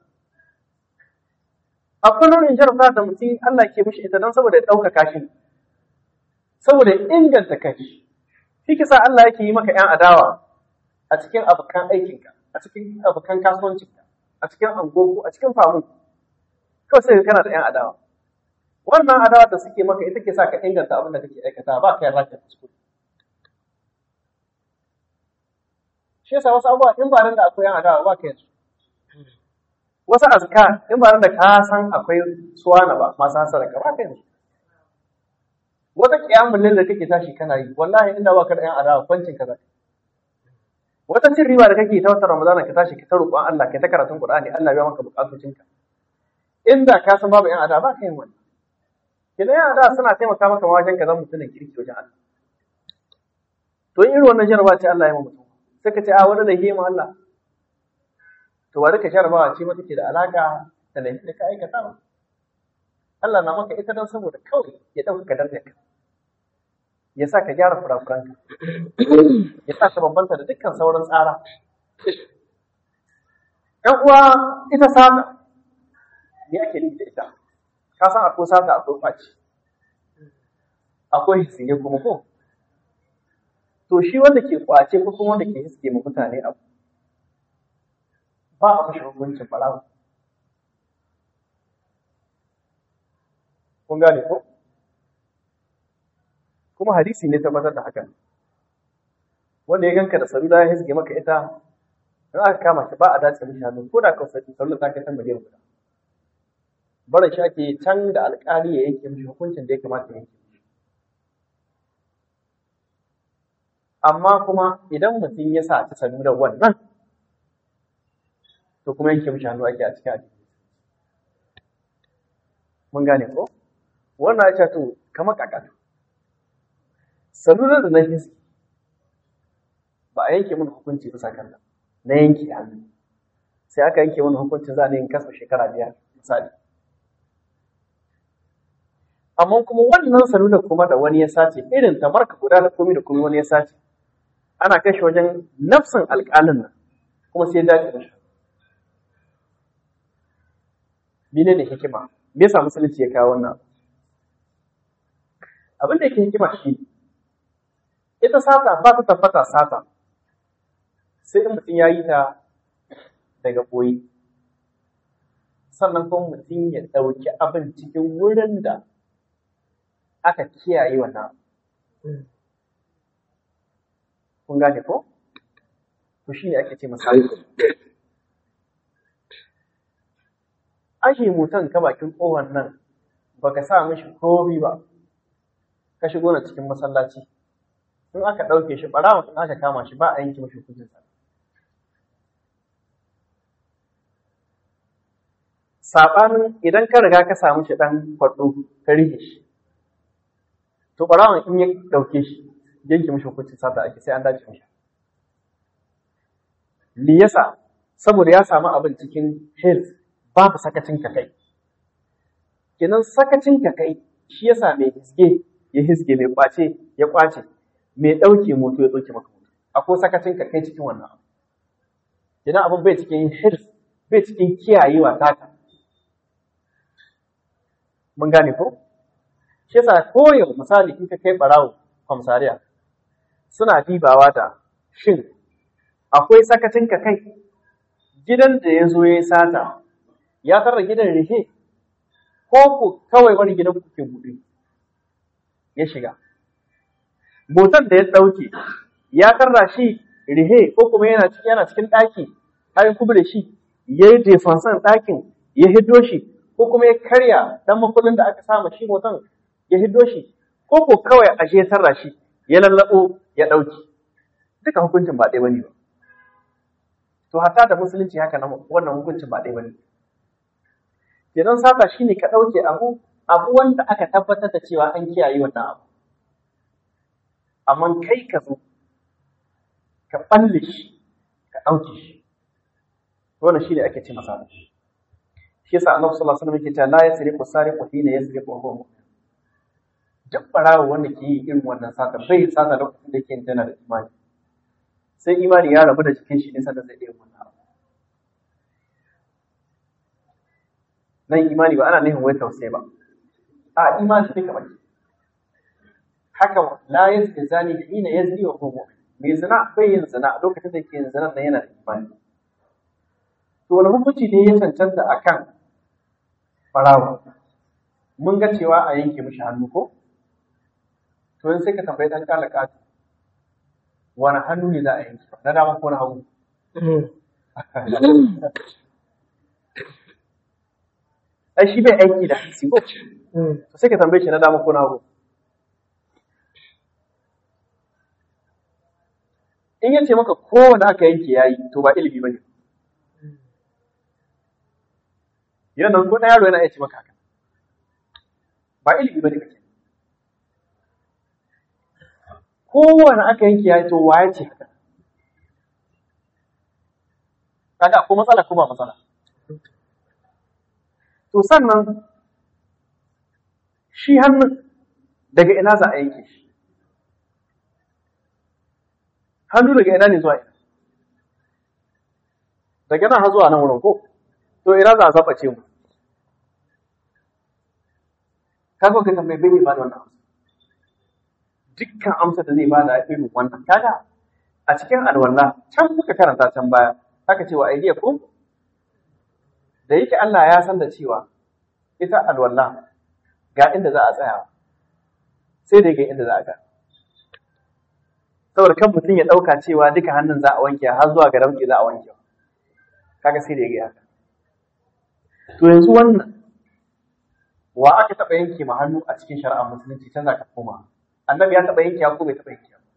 Akwai nau'in jarabta da mutum Allah ke mishi ita don saboda ya ɗaukaka shi. Saboda ya inganta kanshi. Shi kisa Allah yake yi maka ‘yan adawa a cikin abokan aikinka, a cikin abokan kasuwancinka, a cikin angogo, a cikin famu. Kawai sai kana da ‘yan adawa. Wannan adawa da suke maka ita ke sa ka inganta abin da kake aikata ba ka yarda ka kuskure. shi yasa wasu abubuwa in ba nan da akwai yan adawa ba ka yanzu wasu azka in ba nan da ka san akwai suwana ba masu hasara ka ba ka yanzu wata kiyamun da kake tashi kana yi wallahi inda ba ka da yan adawa kwancin ka zaka wata cin riba da kake ta wata ramadana ka tashi ka ta roƙon Allah ka ta karatun Qur'ani Allah ya maka bukatocinka inda ka san babu yan adawa ba ka yin wannan kina yan adawa suna taimaka maka wajen ka zama mutumin kirki wajen Allah to in irin wannan jarabawa ce Allah ya yi mutum sai ka ce a wani laifi ma Allah to bari ka jarabawa ce mata ke da alaka da laifi da ka aikata ba Allah na maka ita don saboda kawai ya ɗauka darajar ka ya sa ka gyara kurakuranka ya sa ka bambanta da dukkan sauran tsara ‘yan uwa ita sata me ake nufi da ita ka san akwai sata akwai kwaci akwai hisine kuma ko to shi wanda ke kwace ko kuma wanda ke hiske ma mutane abu ba a mashi hukuncin barawo kun gane ko kuma hadisi ne tabbatar da hakan wanda ya ganka da salula ya hiske maka ita in aka kama shi ba a dace mishi hannu ko da ka salula ta kai san miliyan guda barin shi ake can da alƙali ya yanke mishi hukuncin da ya kamata ya yanke amma kuma idan mutum ya sa ta sanu da wannan to kuma yanke mishi hannu ake a cikin addini mun gane ko wannan ya ce to kamar kakatu salular da na hiski ba a yanke mun hukunci bisa kan na yanke hannu sai aka yanke mun hukuncin za a yin kasa shekara biyar misali amma kuma wannan salular kuma da wani ya sace irin ta marka guda da komi da komi wani ya sace ana kai shi wajen nafsin alƙalin nan kuma sai dace da shi mene ne hikima me yasa musulunci ya kawo wannan abin da yake hikima shi ita sata ba ta tabbata sata sai in mutum ya yi ta daga koyi sannan kuma mutum ya ɗauki abin cikin wurin da aka kiyaye wannan kun gane ko to shi ne ake ce masa ashe mutum ka bakin ƙofar nan baka sa mishi komi ba ka shigo na cikin masallaci in aka ɗauke shi ɓarawa in aka kama shi ba a yanke mashi hukuncin sa saɓanin idan ka riga ka samu shi ɗan kwaɗo ka rike shi to ɓarawan in ya ɗauke shi yanke mashi hukuncin sata ake sai an dace mashi me yasa saboda ya samu abin cikin health babu sakacin ka kai kenan sakacin ka kai shi yasa mai hisge ya hisge mai kwace ya kwace mai ɗauke moto ya ɗauke maka moto akwai sakacin ka kai cikin wannan abu kenan abin bai cikin health bai cikin kiyayewa taka mun gane ko shi yasa koyo misali in ka kai barawo kwamsariya suna dibawa da shin akwai sakacin ka kai gidan da ya zo ya yi sata ya tarra gidan rihe ko ku kawai wani gidan ku ke buɗe ya shiga motar da ya ɗauke ya tarra shi rihe ko kuma yana cikin yana cikin ɗaki har kubure shi ya yi defansan ɗakin ya hiddo shi ko kuma ya karya ɗan makullin da aka sama shi motar ya hiddo shi ko ko kawai a ya tarra shi ya lallaɓo ya ɗauki duka hukuncin ba ɗaya bane ba to hatta da musulunci haka nan wannan hukuncin ba ɗaya bane kenan sata shine ka ɗauke abu abu wanda aka tabbatar da cewa an kiyaye wannan abu amma kai ka zo ka balle shi ka ɗauke shi wannan shine ake ce masa shi yasa annabi sallallahu alaihi wasallam yake cewa la yasriqu sariqu hina yasriqu wa huwa mu'min duk barawo wanda ke yi irin wannan sata bai sata lokacin da yake yin tana da imani sai imani ya rabu da jikin shi ne sannan zai iya wannan abu nan imani ba ana nufin wai tausayi ba a imani duka baki haka la yazni zani hina yazni wa huwa mu'min mai zina bai yin zina a lokacin da yake yin zina nan yana da imani to wani hukunci ne ya cancanta akan barawo mun ga cewa a yanke mishi hannu ko to yanzu sai ka tambayi dan kala katu wani hannu ne za a yanke na dama ko na hagu ai shi bai aiki da hansi ko to sai ka tambaye shi na dama ko na hagu in yace maka kowane aka yanke yayi to ba ilimi bane yana nan ko na yaro yana iya ce maka haka ba ilimi bane kake kowane aka yanke yayi to waye ce haka kaga ko matsala ko ba matsala to sannan shi hannun daga ina za a yanke shi hannu daga ina ne zuwa ina daga nan har zuwa nan wurin ko to ina za a zaɓace mu kaga ka tambaye bai ba da wannan amsa dukkan amsa da zai bada irin wannan kaga a cikin alwala can muka karanta can baya aka ce wa aidiyakum da yake Allah ya san da cewa ita alwala ga inda za a tsaya sai da ga inda za a ga saboda kan mutum ya ɗauka cewa duka hannun za a wanke har zuwa ga ramke za a wanke kaga sai da ya ga haka to yanzu wannan wa aka taɓa yanke ma hannu a cikin shari'ar musulunci can za ka koma annabi ya taɓa yanke ko bai taɓa yanke ba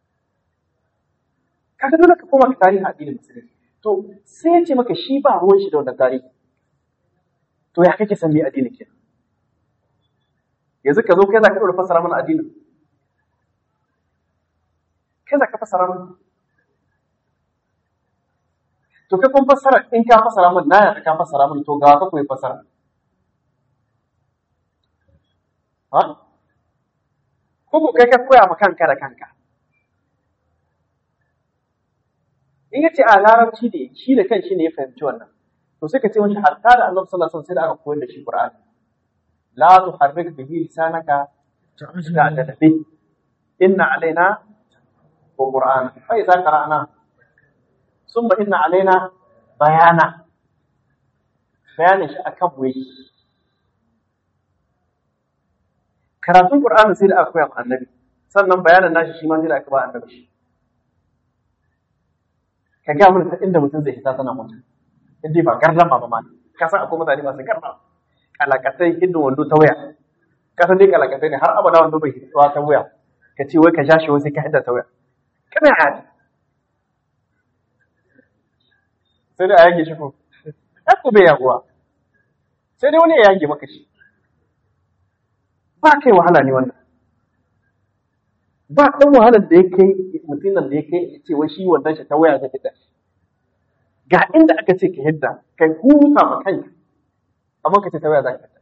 kaga dole ka koma ka tarihi addinin musulunci to sai ya ce maka shi ba ruwan shi da wannan tarihi to ya kake san me addinin ke yanzu ka zo kai za ka ɗora fassara mana addinin kai za ka fassara mana to kai kun fassara in ka fassara mana na ya ka fassara mana to ga ka koyi fassara ha ko kai ka koya ma kanka da kanka in yace a larabci ne shi da kan shi ne ya fahimci wannan to sai ka ce mashi hatta da Allah sallallahu alaihi wasallam sai da aka koyar da shi Qur'ani la tuharrik bihi lisanaka ta'tada bi inna alaina wa Qur'an fa idza qara'na summa inna alaina bayana bayanin shi akan mu yake karatun Qur'ani sai da aka koya ma annabi sannan bayanin nashi shi ma sai da aka ba annabi shi ka ga mun inda mutum zai hita tana mutum indai ba gardama ba ma ka san akwai mutane masu gardama kalakatai hidin wando ta waya ka san dai kalakatai ne har abada wando bai hitowa ta waya ka ce wai ka sha shi wai sai ka hidda ta waya kana hadi sai dai a yage shi ko ai ko bai yaguwa sai dai wani ya yage maka shi ba kai wahala ne wannan ba ɗan wahalar da ya kai mutumin da ya kai ya ce wai shi wannan shi ta waya ta fita ga inda aka ce ka hidda kai huta ma kanka amma ka ce ta waya za ka hidda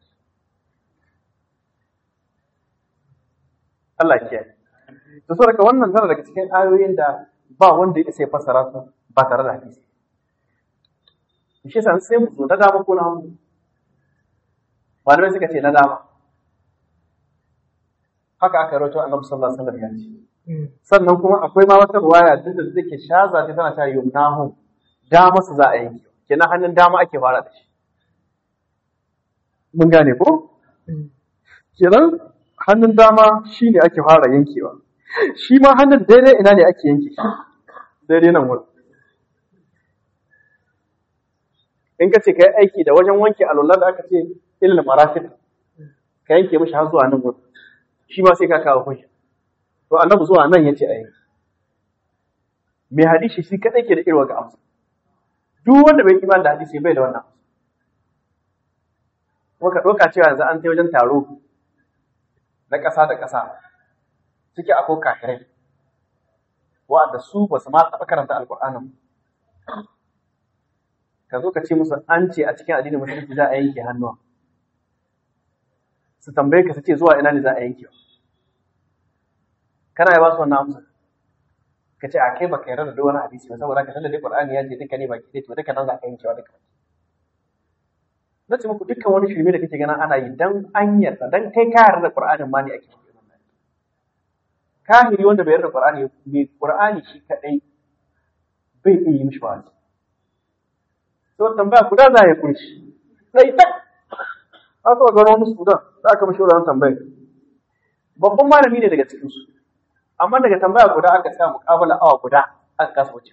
Allah ya kiyaye to saboda wannan tana daga cikin ayoyin da ba wanda ya sai fassara su ba tare da hadisi shi yasa sai mu na dama ko na hagu malamai suka ce na dama haka aka rawaito annabi sallallahu alaihi wasallam ya ce sannan kuma akwai ma wata ruwaya duk da take shaza ta tana cewa yumnahu dama su za a yanke kenan hannun dama ake fara da shi mun gane ko kenan hannun dama shine ake fara yankewa shi ma hannun daidai ina ne ake yanke shi daidai nan wurin in ka ce ka yi aiki da wajen wanke alwala da aka ce ilil marafik ka yanke mishi har zuwa nan wurin shi ma sai ka kawo hujja to annabi zuwa nan yace ayi mai hadisi shi kadai ke da irwa ga amsa duk wanda bai imani da hadisi bai da wannan kuma ka ɗauka cewa yanzu an tai wajen taro na ƙasa da ƙasa suke akwai kafirai wa'anda su ba su ma taɓa karanta alƙur'anin ka zo ka ce musu an ce a cikin addinin musulunci za a yanke hannuwa su tambaye ka su ce zuwa ina ne za a yanke kana ya ba su wannan amsa ka ce a kai baka yarda da duk wani hadisi ba saboda ka san da dai Qur'ani ya ce duka ne baki dai to duka nan za ka yankewa duka na ce muku dukkan wani shirme da kake ganin ana yi dan an yarda dan kai ka yarda da Qur'anin ma ne ake yi kahiri wanda bai yarda da Qur'ani mai Qur'ani shi kadai bai iya yi mishi wa'azi to tambaya guda za ya kunshi sai tak aka ga wani Sudan za ka mishi wannan tambaya babban malami ne daga cikin su amma daga tambaya guda aka sa muƙabala awa guda aka kasa wuce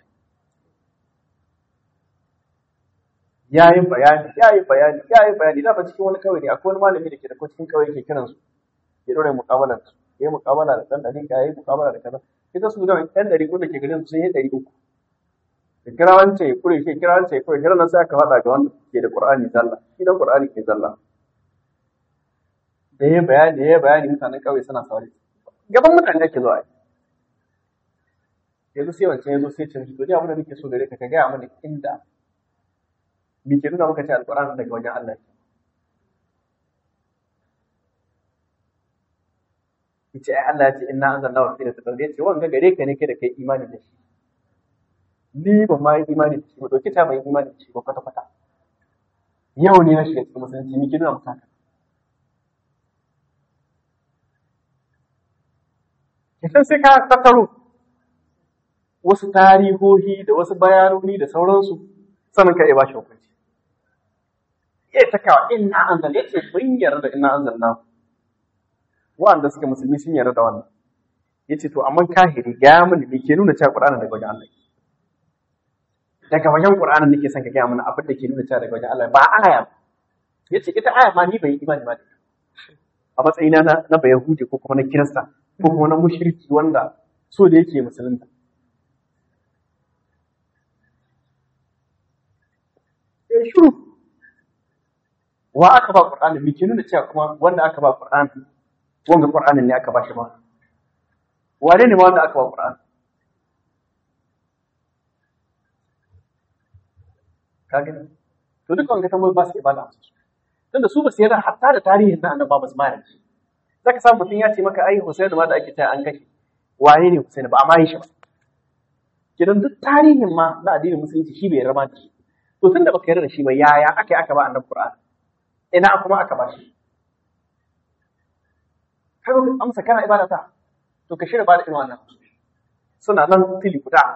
ya yi bayani ya yi bayani ya yi bayani da ba cikin wani kawai ne akwai wani malami da ke da ko cikin kawai ke kiran su ya dore muƙabalar su ya yi muƙabala da ɗan ɗari ka ya yi muƙabala da kaza ita su da ɗan ɗari da ke garin su sun yi ɗari uku da kira wancan ya kure ke kira wancan ya kure kira nan sai aka faɗa ga wanda ke da Qur'ani zalla shi dan Qur'ani ke zalla da ya bayani da ya bayani mutanen ƙauye suna saurari gaban mutane ake zuwa yanzu sai wancan yanzu sai ce to ni abin da nake so gare ka ka gaya mana inda me ke nuna maka ce alƙur'ani daga wajen Allah yace ai Allah ya ce inna anzalnahu fi lailatul qadr yace wanga gare ka ne kai da kai imani da shi ni ba ma yi imani da shi ba dauki ta bai imani da shi ba kwata kwata yau ne na shiga cikin musulunci me ke nuna maka haka kisan sai ka tattaro wasu tarihohi da wasu bayanoni da sauransu sannan ka iya ba shi hukunci iya ta kawo inna anzal yace mun yarda da inna anzalna wa'anda suke musulmi sun yarda da wannan yace to amma kahiri ga mini me ke nuna cewa qur'ani daga wajen Allah daga wajen qur'ani nake son ka ga mana abin da ke nuna cewa daga wajen Allah ba aya yace ita aya ma ni bai imani ba a matsayina na na bayahudi ko kuma na kirista ko kuma na mushriki wanda so da yake musulunta ya shuru wa aka ba qur'ani me ke nuna cewa kuma wanda aka ba qur'ani wanga qur'anin ne aka ba shi ba wane ne ma wanda aka ba qur'ani kage to duk wanga tambayoyi ba su ibada tunda su ba su yarda hatta da tarihin na annabawa ba su ma yarda zaka samu mutum ya ce maka ai Husainu ma da ake ta an kashe waye ne Husainu ba amma yi shi ba kidan duk tarihin ma na addinin musulunci shi bai yarda ma da shi to tunda baka yarda da shi ba yaya aka yi aka ba annabi Qur'ani ina kuma aka ba shi kaga amsa kana ibada ta to ka shirya ba da irin wannan suna nan fili guda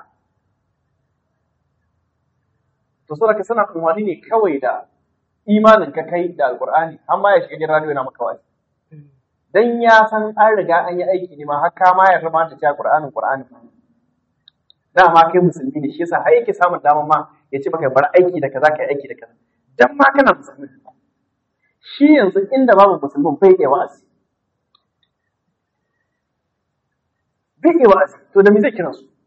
to saboda suna kumwani ne kawai da imanin ka kai da alqur'ani amma ya shiga gidan radio yana maka wani dan ya san an riga an yi aiki ne ma har ka ma yarda ma da cewa qur'anin qur'ani dama kai musulmi ne shi yasa har yake samun damar ma ya ce maka bar aiki da kaza kai aiki da kaza dan ma kana musulmi shi yanzu inda babu musulmin bai iya wa'azi bai iya wa'azi to da me zai kira su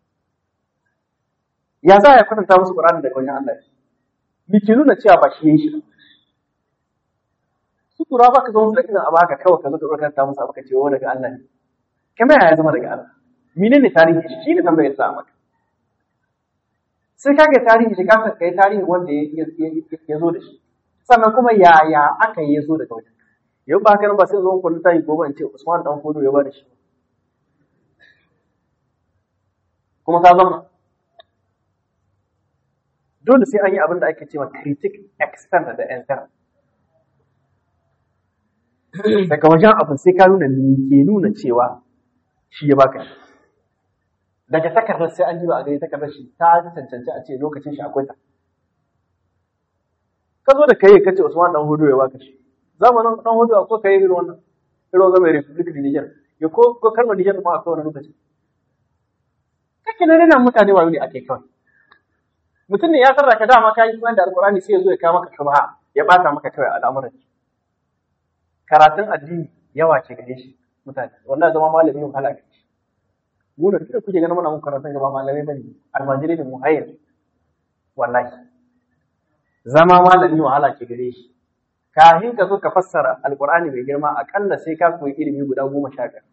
ya za ya kwatanta musu qur'ani daga wajen Allah me ke nuna cewa ba shi yayi shi su tura ba ka zo musu da irin abu haka kawai ka zo ka kwatanta musu abu ka ce wa daga Allah ne kamar ya zama daga Allah menene tarihi shi ne tambayar sa maka sai ka ga tarihi shi kafin ka yi tarihi wanda ya zo da shi sannan kuma yaya aka yi ya zo daga wajen yau ba haka nan ba sai zo kullu tayi gobe in ce Usman dan Fodo ya ba da shi kuma ka zama dole sai an yi abin da ake cewa critic extent da enter daga wajen abin sai ka nuna ni ke nuna cewa shi ya baka shi daga takardar sai an ji ba a gani takardar shi ta cancanci a ce lokacin shi akwai ta ka zo da kai ka ce Usman dan Hudu ya baka shi zamanin dan Hudu akwai kai irin wannan irin wannan mai Republic da Niger ya ko ko kalmar Niger ma akwai wani lokaci kake nan nan mutane wayo ne ake kawai mutum ne ya sarra ka dama kai kuma da alqur'ani sai ya zo ya kawo maka shubha ya bata maka kawai al'amuran karatun addini yawa ce gare shi mutane wallahi zama malami wahala gare shi mu da kika kuke ganin muna mun karatun gaba malamai bane almajiri ne mu hayar wallahi zama malami wahala ke gare shi kafin ka zo ka fassara alqur'ani mai girma akalla sai ka koyi ilimi guda goma sha biyar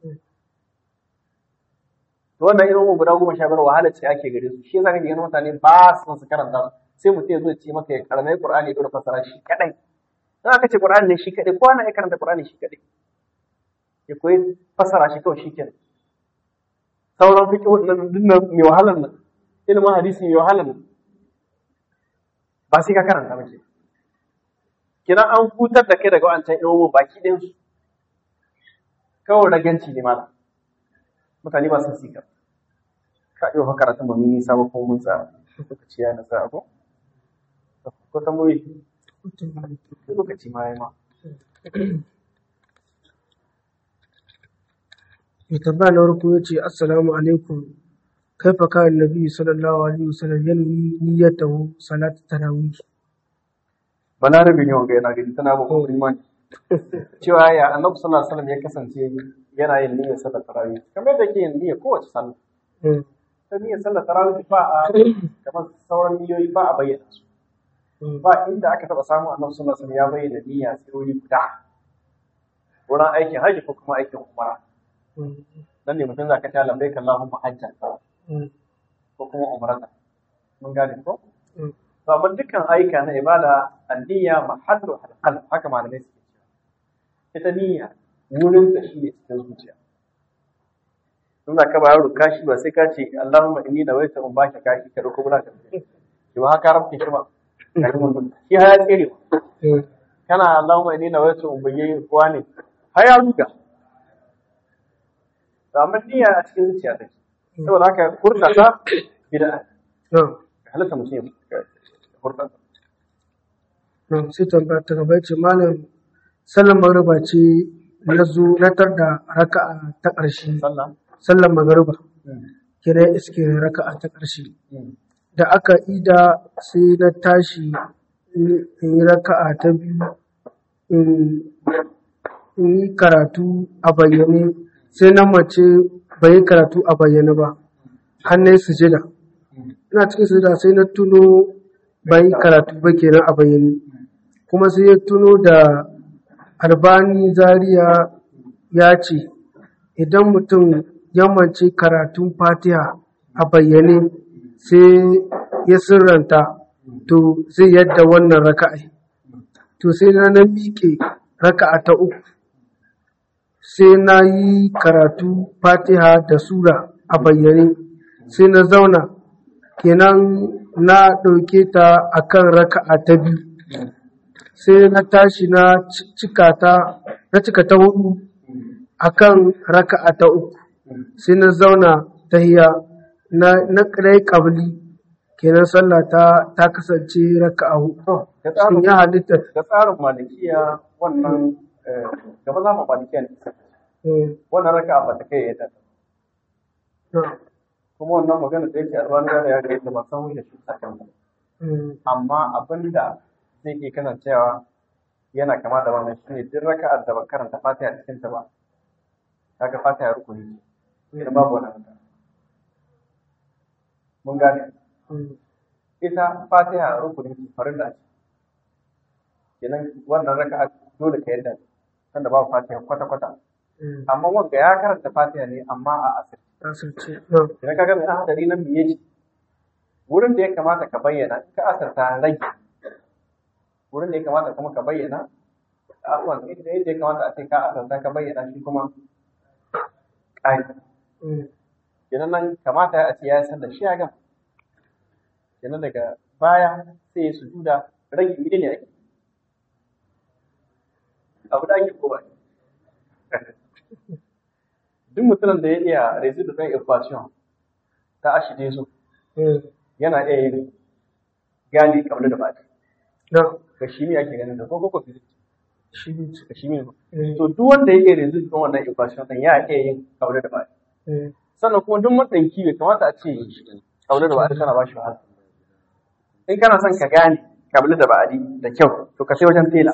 to wannan ilimin guda goma sha biyar wahala ce ake gare su shi yasa kake ganin mutane ba su su karanta sai mutum ya zo ya ce maka ya karamai qur'ani ya fassara shi kadai dan aka ce qur'ani ne shi kadai ko ana ya karanta qur'ani shi kadai ya koyi fassara shi kawai shi kenan sauran fiqh nan dinnan mai wahalar nan ilimin hadisi mai wahalar nan ba sai ka karanta ba ke kina an hutar da kai daga wancan ilimin baki ɗin su kawai raganci ne malam mutane ba sun sika ka yi wa karatun ba mun nisa ba ko mun sa lokaci ya nasa ko ko tambayoyi lokaci ma ya ma mai tambaya na farko ya ce assalamu alaikum kaifa kan nabi sallallahu alaihi wasallam yanwi niyyatahu salat tarawih balarabe ne wanga yana gani tana babban imani cewa ya annabi sallallahu alaihi wasallam ya kasance yana yin niyyar sallar tarawih kamar da ke yin niyyar kowace sallah ta niyyar sallar tarawih ba a kamar sauran niyyoyi ba a bayyana su ba inda aka taba samu annabi sallallahu alaihi wasallam ya bayyana niyya sai wuri guda wurin aikin hajji ko kuma aikin umara dan ne mutum zaka ta lambai kan Allahumma hajjan ko kuma umrata mun gane ko to amma dukkan aika na ibada anniya mahallu alqalb haka malamai suke cewa ita niyya wurin da shi ne cikin zuciya in za ka bayar kashi ba sai ka ce Allahumma inni nawaitu in baki kashi ka dauko bura ka ki ba haka rabke shi ba shi ha ya tsere kana Allahumma inni nawaitu in bayyana kuwa ne har ya ruga to amma niyya a cikin zuciya take saboda haka furta ta bid'a halatta mutum ya furta sai tambaya ta gaba ce malam sallan magriba ce na zo na tar da raka'a ta ƙarshe sallah sallan magriba kira iske raka'a ta ƙarshe da aka ida sai na tashi in yi raka'a ta biyu in yi karatu a bayyane sai na mace bai yi karatu a bayyane ba har na yi sujada ina cikin sujada sai na tuno bai yi karatu ba kenan a bayyane kuma sai ya tuno da albani zaria ya ce idan mutum ya mace karatun fatiha a bayyane sai ya sirranta to zai yadda wannan raka'a to sai na na miƙe raka'a ta uku sai na yi karatu fatiha da sura a bayyane sai na zauna kenan na ɗauke ta a kan raka'a ta biyu sai na tashi na cika ta na cika ta hudu a kan raka'a ta uku sai na zauna ta hiya na na ƙarai ƙabli kenan sallah ta ta kasance raka'a hudu ga shin tsarin ya halitta ga tsarin malikiya wannan gaba za mu malikiya ne eh, wannan raka ba ta kai yadda na, kuma wannan magana da yake albani da ya ga ba san wuce shi sakan eh, amma abin da zai ke kasancewa yana kama da wannan shine duk raka'ar da ba karanta fatiha cikin ta ba kaga fatiha rukuni ce idan babu wannan raka'a mun gane eh, ita fatiha rukuni ce farilla ce kenan wannan raka'a dole ka yadda sanda babu fatiha kwata kwata eh, amma wanda ya karanta fatiha ne amma a asir asirce na, idan kaga mai hadari nan biye ce wurin da ya kamata ka bayyana in ka asarta rage wurin da ya kamata kuma ka bayyana abubuwan da ya kamata a ce ka asarta ka bayyana shi kuma ƙari kenan nan kamata a ce ya san da shi ya gama kenan daga baya sai ya sujuda rage mene ne ake abu da ake ko ba duk mutumin da ya iya residu ɗin equation ta ashide su yana iya yin gani kamar da ba ga shi ne ake ganin da ko ko physics ga shi ne to duk wanda ya iya residu ɗin wannan equation ɗin ya iya yin kamar da ba sannan kuma duk maɗanki bai kamata a ce kamar da ba tana ba shi wahala in kana son ka gane kabila da ba'adi da kyau to ka sai wajen tela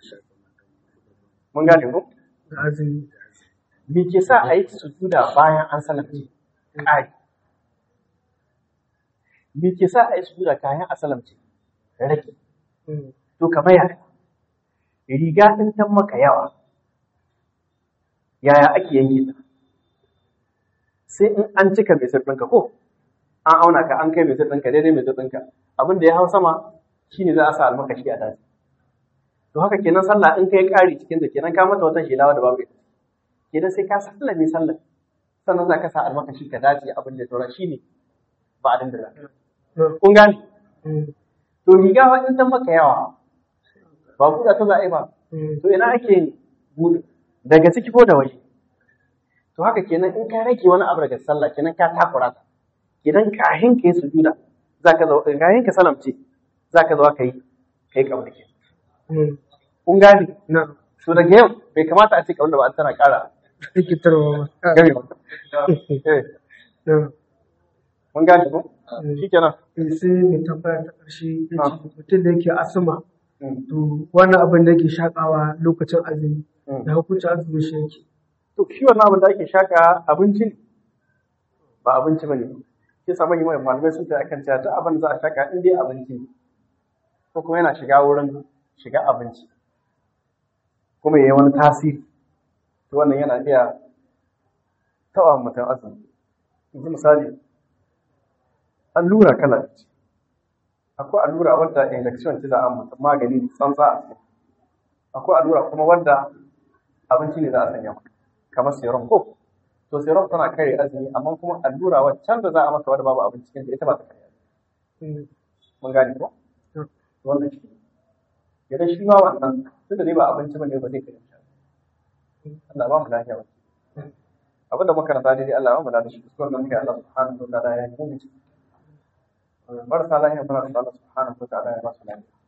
mun gane ko me ke sa a yi sujuda bayan an salamce ƙari me ke sa a yi sujuda kayan a salamce rage to kamar yaya riga ɗin tan maka yawa yaya ake yanke ta sai in an cika mai ɗinka ko an auna ka an kai mai ɗinka daidai mai ɗinka abin da ya hau sama shine za a sa almakashi a daji to haka kenan sallah in kai ƙari cikin da kenan ka mata wata shelawa da babu ita kenan sai ka sallah mai sallah sannan za ka sa almakashi ka dace abin da tora shine ba a da kun gane to riga wa in ta maka yawa ba buɗa ta za a yi ba to ina ake buɗe daga ciki ko da waje to haka kenan in ka rage wani abu daga sallah kenan ka takura ta kenan kahin ka yi sujuda zaka zo kahin ka salamce zaka zo ka yi kai kamar ke kun gane to daga yau bai kamata a ce kamar da ba tana ƙara rikitarwa gare ba mun gane ko shi kenan sai mai tambaya ta ƙarshe ya ce mutum da yake asuma to wannan abin da yake shakawa lokacin azumi da hukuncin azumi shi yake to shi wannan abin da ake shaka abinci ne ba abinci ba ne shi sa manyan manyan malamai sun ce akan cewa duk abin da za a shaka in dai abinci ne ko kuma yana shiga wurin shiga abinci kuma ya yi wani tasiri to wannan yana iya taɓa mutum azumi yanzu misali allura kala ce akwai allura wadda injection ce za a mutum magani tsantsa a ciki akwai allura kuma wadda abinci ne za a sanya maka kamar serum ko to serum tana kare azumi amma kuma allura waccan da za a maka wadda babu abinci cikin ita ba ta kare mun gane ko wannan shi idan shi ma wannan tun da dai ba abinci bane ba zai kare shi Allah ba mu lafiya ba abin da muka rasa daidai Allah ba mu da shi kuskuren da muke Allah subhanahu wa ta'ala ya yi mu marasa lafiya muna da Allah subhanahu wa ta'ala ya ba su lafiya